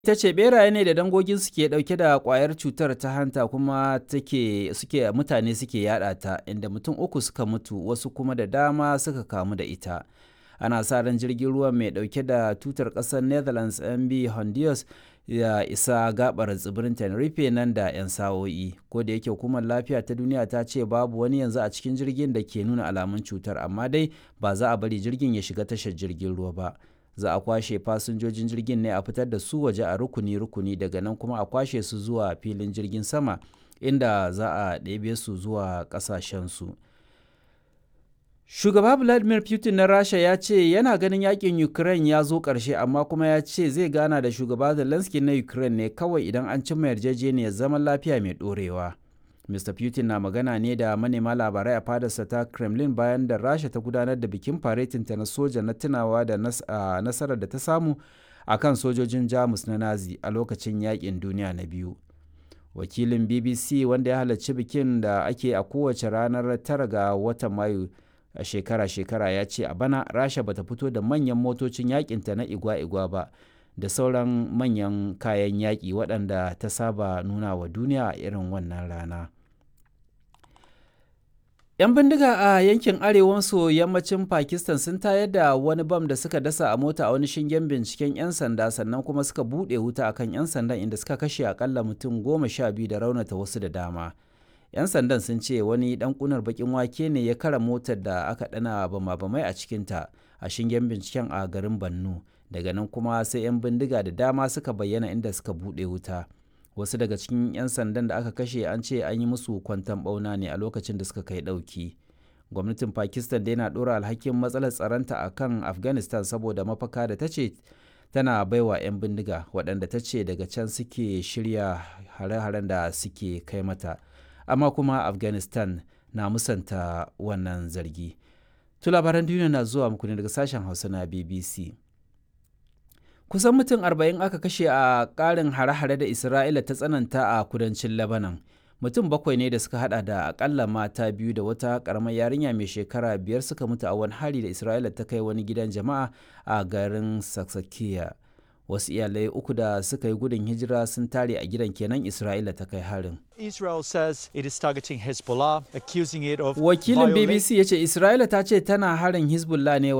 ta ce beraye ne da dangogin suke dauke da kwayar cutar ta hanta kuma take suke mutane suke yada ta inda mutum uku suka mutu wasu kuma da dama suka kamu da ita ana sa ran jirgin ruwa mai dauke da tutar kasar netherlands mb honduras ya isa gabar tsibirin tenerife nan da 'yan sa'o'i ko da yake hukumar lafiya ta duniya ta ce babu wani yanzu a cikin jirgin da ke nuna alamun cutar amma dai ba za a bari jirgin ya shiga tashar jirgin ruwa ba za a kwashe fasinjojin jirgin ne a fitar da su waje a rukuni-rukuni daga nan kuma a kwashe su zuwa filin jirgin sama inda za a ɗebe su zuwa ƙasashensu. Shugaba Vladimir Putin na Rasha ya ce yana ganin yakin Ukraine ya zo ƙarshe amma kuma ya ce zai gana da shugaba Zelensky na Ukraine ne kawai idan an cimma yarjejeniyar zaman lafiya mai ɗorewa. Mr. Putin na magana ne da manema labarai a fadarsa ta Kremlin bayan da Rasha ta gudanar da bikin faretinta na soja na tunawa da nasarar da ta samu a kan sojojin Jamus na Nazi a lokacin yakin duniya na biyu. Wakilin BBC wanda ya halarci bikin da ake a kowace ranar tara ga watan Mayu a shekara-shekara ya ce a bana Rasha bata fito da manyan motocin yakinta na igwa-igwa ba. da sauran manyan kayan yaƙi waɗanda ta saba nuna wa duniya a irin wannan rana. 'Yan bindiga a yankin arewa maso yammacin Pakistan sun tayar da wani bam da suka dasa a mota a wani shingen binciken 'yan sanda sannan kuma suka buɗe wuta akan 'yan sandan inda suka kashe akalla mutum goma sha biyu da raunata wasu da dama. 'Yan sandan sun ce wani ɗan ƙunar baƙin wake ne ya kara motar da aka ɗana bama-bamai a cikinta a shingen binciken a garin Bannu. daga nan kuma sai 'yan bindiga da dama suka bayyana inda suka buɗe wuta wasu daga cikin 'yan sandan da aka kashe an ce an yi musu kwantan ɓauna ne a lokacin da suka kai ɗauki gwamnatin pakistan dai na ɗora alhakin matsalar tsaronta a kan afghanistan saboda mafaka da ta ce tana baiwa 'yan bindiga waɗanda ta ce daga can suke shirya hare-haren da suke kai mata amma kuma afghanistan na musanta wannan zargi to labaran duniya na zuwa muku ne daga sashen hausa na bbc kusan mutum arba'in aka kashe a ƙarin hare-hare da isra'ila ta tsananta a kudancin lebanon mutum bakwai ne da suka hada da akalla mata biyu da wata karamar yarinya mai shekara biyar suka mutu a wani hari da isra'ila ta kai wani gidan jama'a a garin saksakiya wasu iyalai uku da suka yi gudun hijira sun tare a gidan kenan isra'ila ta kai harin Israel says it is targeting Hezbollah, accusing it of wakilin bbc ya ce isra'ila ta ce tana harin hezbollah ne